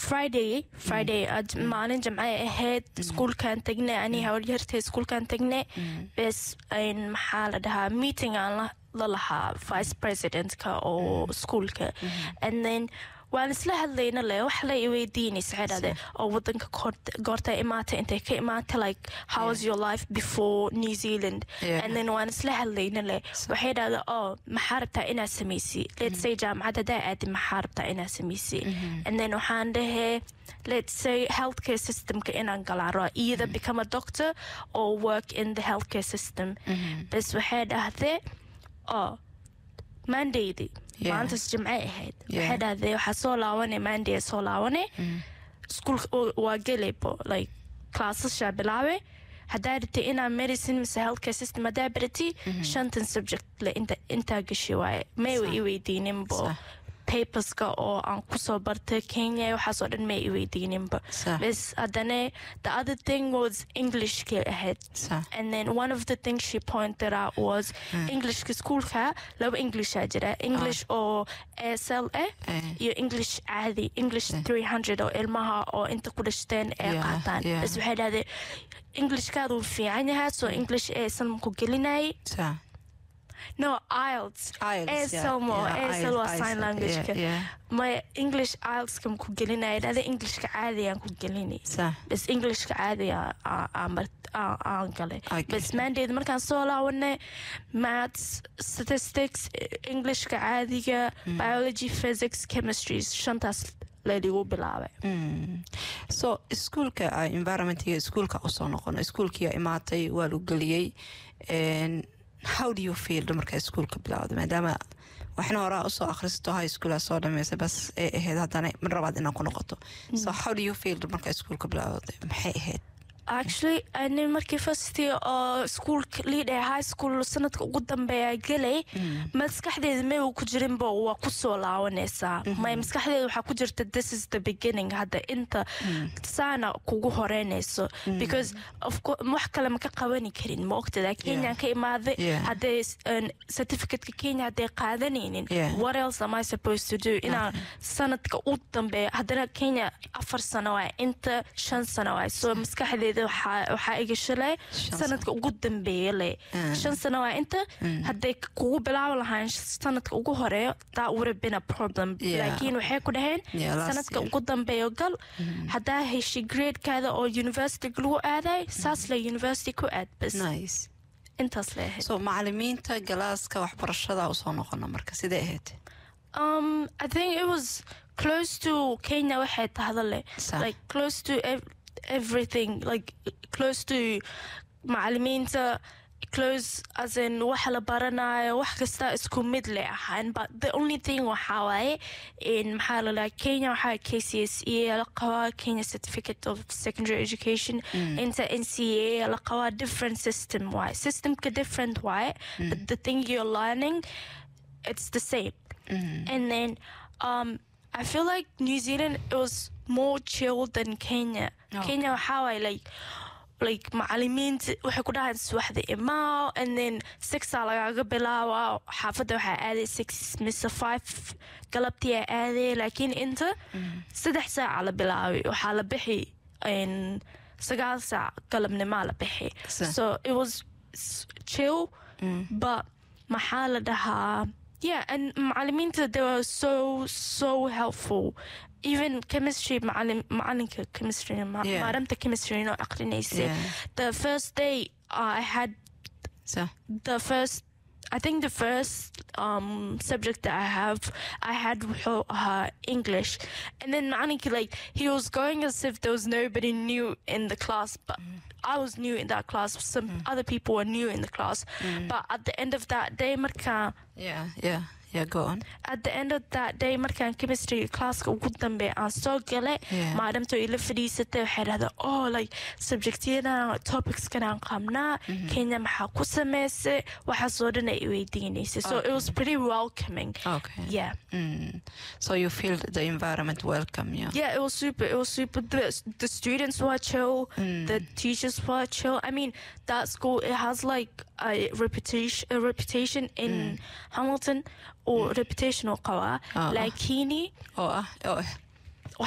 friday friday aad maalin jamcay ahayd iskuulkaan tagnay ani hawaryartay iskuulkaan tagnay bes een, maxaa la dhahaa meeting aan la- la lahaa vice presidentka oo iskuulka and then waan isla hadlayna le wax la iweydiinaysa waxay dhahde oo wadanka goort- goorta imaatay intay ka imaatay like how was your life before new zealand Yeah. and then waan isla hadlayna le waxay dhahda oh maxaa rabtaa inaad samaysi let's say jaamacad hadaa aadi maxaa rabtaa inaad samaysi and then waxaan dhahee let's say healthcare systemka inaan galaan raba either become a doctor or work in the healthcare system bes waxay dhahdee oh mandaydi Yeah. maalintaas jimcay ahayd Yeah. waxay dhahdee waxaa soo laawane manday soo laawane iskuulka waa gelaybo like classashaa bilaabe haddaa rabtay inaa medicine mise healthcare system haddaa barati shantan subject le inta intaa gashi waaye may wa i weydiininbo Sax. paperska oo aan kusoo bartay kenya waxaasoo dhan may i weydiininba Sax. bes haddana the other thing was englishkay ahayd Sax. and then one of the things she pointed out was englishka schoolka laba englishaa jira english oo asl ah Eh. iyo english caadi english 300 oo ilmaha oo inta ku dhashteen ay Yeah, qaataan yeah. bas waxay dhahdeen englishkaadu wuu fiican yahay soo english aysan ku gelinayay Sax. no ielts IELTS, yeah, asl mo yeah, asl waa IELTS, sign yeah, languageka yeah. maya english ieltska ku gelinaya dhahda englishka caadigaan ku gelinay Sax. bas englishka caadiga aan galay Okay. bas mandayd markaan soo laawanay maths statistics englishka caadiga biology physics chemistry shantaas ladigu bilaabay so iskuulka ah, environmentiga iskuulka usoo noqono iskuulkiia imaatay waa lagu geliyey En, how do you feel markaa iskuulka bilowda maadaama waxna horaa usoo akhrisato high schoola soo dhameysa bas ay ahayd haddana mar labaad inaan ku noqoto so how do you feel markaa iskuulka bilowda maxay ahayd actually ani markii first year oo schoolka leader high school sanadka ugu dambeeya gelay maskaxdeeda may uu ku jirinba waa kusoo laawanaysaa may maskaxdeeda waxaa ku jirta this is the beginning hadda inta saana kugu horeynayso because of course wax kale ma ka qabani karin ma ogtada kenyan ka imaaday Yeah. hadday um, certificateka kenya hadday qaadanaynin Yeah. what else am I supposed to do inaan sanadka u dambeeya haddana kenya afar sano waay inta shan sano waay so maskaxdeeda waxaa waxaa iga shalay Shan sanadka ugu dambeeya le Ah. shan sano waay inta hadday kugu bilaaban lahayn sanadka ugu horeeyo that would have been a problem Yeah. laakiin waxay ku dhaheen Yeah, last sanadka year. ugu dambeeyo gal haddaa heshay gradekaada oo university lagu aaday saas le university ku aad bas nice intaas le ahayd so macalimiinta galaaska waxbarashada usoo noqono marka sidee ahayd Um, I think it was close to Kenya waxay tahdale. Sa- Like close to ev- everything. Like close to macalimiinta close as in waxa la baranayo wax kasta isku mid le ahaan but the only thing waxaa waaye in maxaa la dhahaa Kenya waxaa KCSE la qabaa Kenya Certificate of Secondary Education inta NCA la qabaa different system waaye systemka different waaye but the thing you're learning it's the same and then um, I feel like New Zealand it was more chill than Kenya. Oh. Kenya how I like like macalimiinta waxay ku dhahaan subaxda imaaw and then six aa lagaaga bilaaba xaafadda waxaa aaday six mise five galabtii aa aaday laakiin inta saddex saaca la bilaabay waxaa la bixi in sagaal saac galabnimaa la bixi Sa- so it was s- chill but maxaa la dhahaa yeah and macalimiinta they were so so helpful even chemistry macalim macalinka chemistry ma- Yeah. maadamta chemistry noo aqrinaysay Yeah. the first day uh, I had so the first I think the first um, subject that I have I had uh, English and then Maniki like he was going as if there was nobody new in the class but I was new in that class some other people were new in the class but at the end of that day marka yeah yeah yeah go on at the end of that day markaan chemistry classka ugu dambe aan soo galay Yeah. maadamta ila fadhiisatay waxay dhahdaa oh like subjectyadan topicskanaan qabnaa kenya maxaa ku samaysay waxaasoo dhan ay weydiinaysay so it was pretty welcoming okay yeah Mm. so you feel the environment welcome yeah yeah it was super it was super the, the students were chill the teachers were chill i mean that school it has like a reputation a reputation in hamilton or reputation oo qabaa Ah. lakini oo ah oo